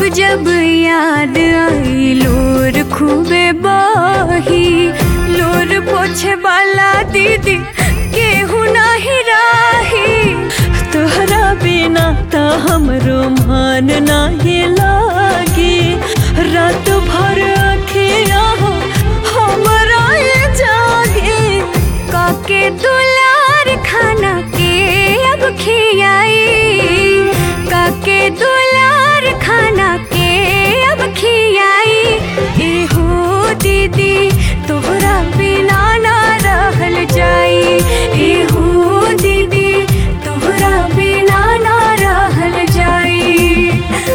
जब याद आई लोर खूबे बही लोर पोछे वाला दीदी केहू नाही राही तोहरा बिना त हमरो मन नाही लागे रात भर अखिया हो हमरा ये जागे काके दुलार खाना के अब खियाई काके दुलार खाना के अब खियाई एहो दीदी तोहरा बिना ना रहल जाई एहो दीदी तोहरा बिना ना रहल जाई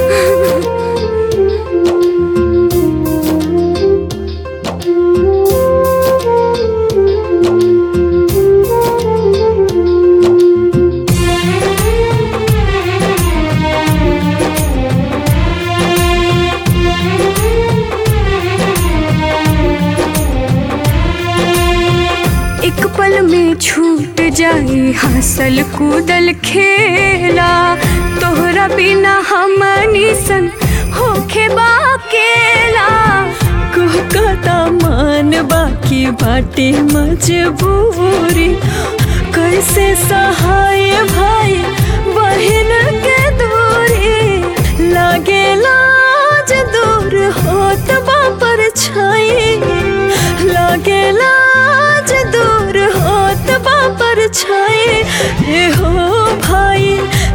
एक पल में छूट जाई हंसल कूदल खेला तोहरा बिना हमनी सन होखे बाकेला कहता मान बाकी बाटे मजबूरी कैसे सहाय भाई बहन के दूरी लागे लाज दूर होत बापर छाई लागे लाज दूर होत बापर छाई ए हो भाई